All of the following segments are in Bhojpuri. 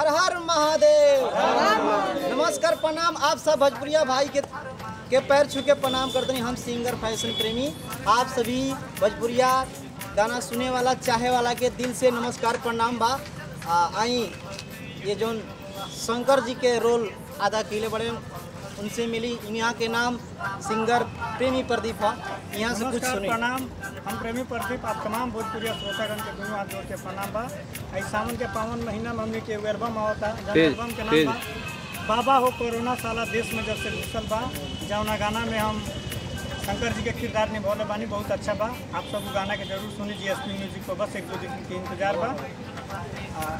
हर हर महादेव नमस्कार प्रणाम आप सब भोजपुरिया भाई के के पैर छू के प्रणाम करते हैं हम सिंगर फैशन प्रेमी आप सभी भोजपुरिया गाना सुने वाला चाहे वाला के दिल से नमस्कार प्रणाम बा आ, आई ये जो शंकर जी के रोल अदा किले बड़े उनसे मिली यहाँ के नाम सिंगर प्रेमी प्रदीप है यहाँ से कुछ नमस्कार सुनी प्रणाम हम प्रेमी प्रदीप आप तमाम भोजपुरिया श्रोतागण के दोनों हाथ जोड़ के प्रणाम बा आई सावन के पावन महीना में हमने के एगो एल्बम आवता जौन तेज, एल्बम के नाम बा बाबा हो कोरोना साला देश में जब से घुसल बा जौना गाना में हम शंकर जी के किरदार निभौले बानी बहुत अच्छा बा आप सब उ गाना के जरूर सुनी जी एस पी म्यूजिक पर बस एक दो दिन के इंतजार बा आ,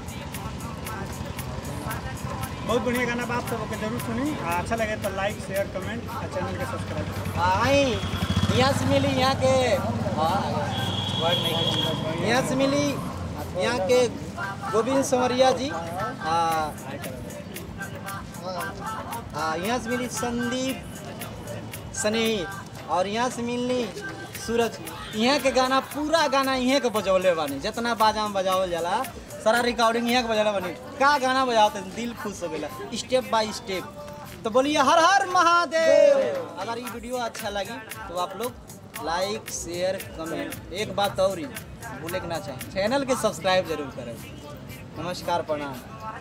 बहुत बढ़िया गाना बा आप सबके जरूर सुनी आ, अच्छा लगे तो लाइक शेयर कमेंट और चैनल के सब्सक्राइब करें आई यहाँ से मिली यहाँ के हाँ, word नहीं है। यहाँ से मिली यहाँ के गोविंद संवरिया जी आ, आ, यहाँ से मिली संदीप स्नेही और यहाँ से मिली सूरज यहाँ के गाना पूरा गाना यहाँ के बजौले बानी जितना बाजा में बजावल जाला सारा रिकॉर्डिंग यहाँ के बजौले बानी का गाना बजाते दिल खुश हो गया स्टेप बाय स्टेप तो बोलिए हर हर महादेव अगर ये वीडियो अच्छा लगी तो आप लोग लाइक शेयर कमेंट एक बात और ही भूले के ना चाहें चैनल के सब्सक्राइब जरूर करें नमस्कार प्रणाम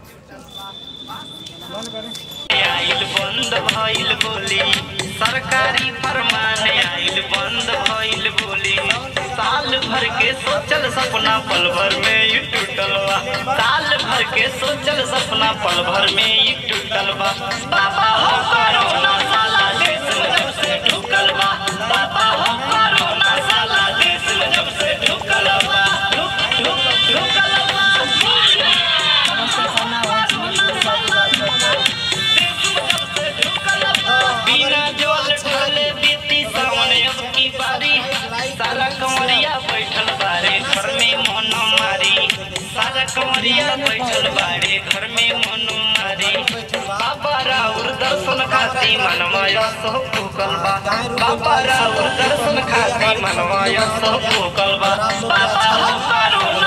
मन करें आइल बंद भइल बोली सरकारी फरमान आइल बंद भइल बोली साल भर के सोचल सपना पल भर में ही टूटल बा साल भर के सोचल सपना पल भर में ही टूटल बा बाबा हो कोरोना साला देश में जब से ढुकल बा बाबा हो कोरोना साला देश में जब से ढुकल बा ढुक ढुक ढुकल बा बिना जोल ढाले बीती सावन अब की बारी सारा कमरिया बैठल बारे घर में मन मारी सारा कमरिया बैठल बारे घर में मन मारी बाबा राउर दर्शन खाती मनमय सो फूकल बा बाबा राउर दर्शन खाती मनमय सो फूकल बा बाबा हो करुणा